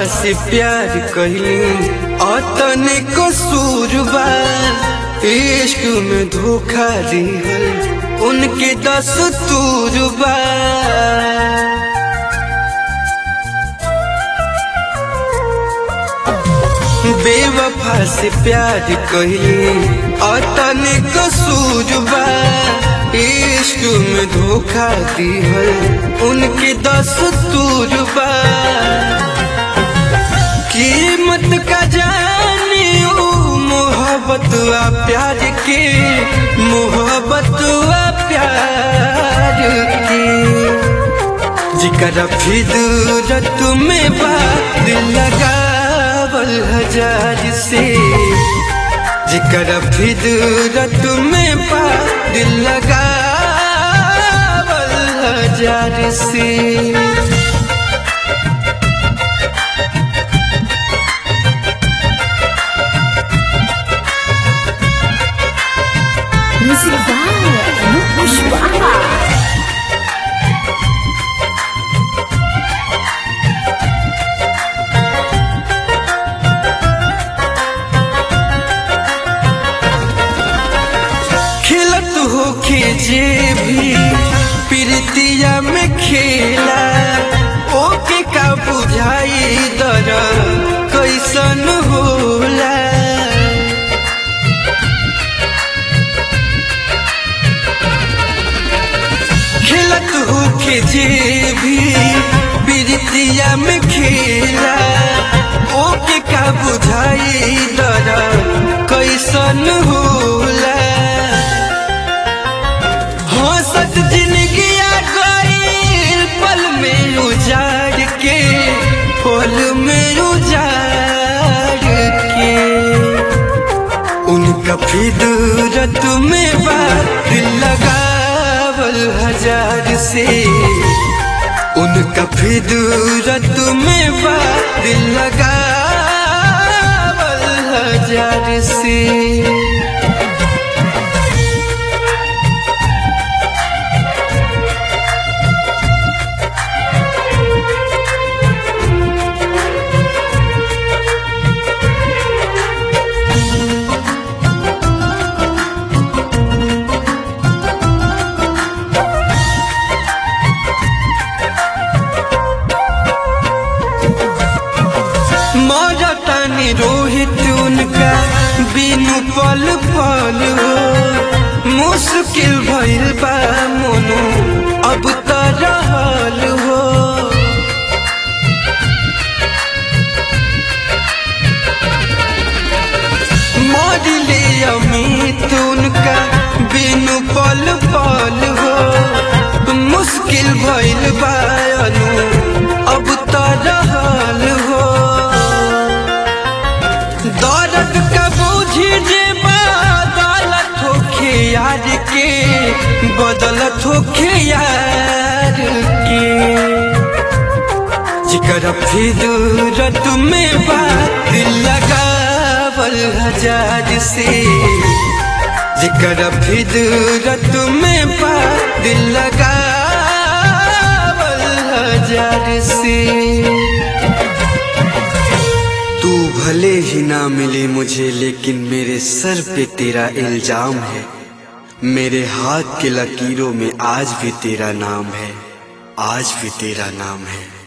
से प्यार कहली अतने कसूर बा इश्क में धोखा दिहल उनके दस तूर बा बेवफा से प्यार कहली अतने कसूर बा इश्क में धोखा दिहल उनके दस तूर बा कीमत का जाने ओ मोहब्बत आ प्यार के मोहब्बत आ प्यार के जिकर फिदरत में बात लगावल हजार से जिकर फिदरत में बात लगावल हजार से Music by Anup Pushpaha. खिलत हो जे भी प्रीतिया में खेला ओके का बुझाई दर कैसन होला खिलत हो जे भी प्रीतिया में खेला ओके का बुझाई दर कैसन होला हंसत जिंदगी गईल पल में उजाड़ के पल में उजाड़ के उनका फिदरत में बात लगावल हजार से उनका फिदरत में बात लगावल हजार से मरतनी रोहित उनका बिनु पल पल हो मुश्किल भइल बा मोनो अब त रहल हो मरिले अमित उनका बिनु पल पल हो मुश्किल भइल बा अनु अब त रहल हो दर्द का बूझी जे बदलत होखे यार के बदलत होखे यार के जिकर फिदरत में बात लगावल हजार से जिकर फिदरत में बात लगावल हजार से तू भले ही ना मिले मुझे लेकिन मेरे सर पे तेरा इल्जाम है मेरे हाथ के लकीरों में आज भी तेरा नाम है आज भी तेरा नाम है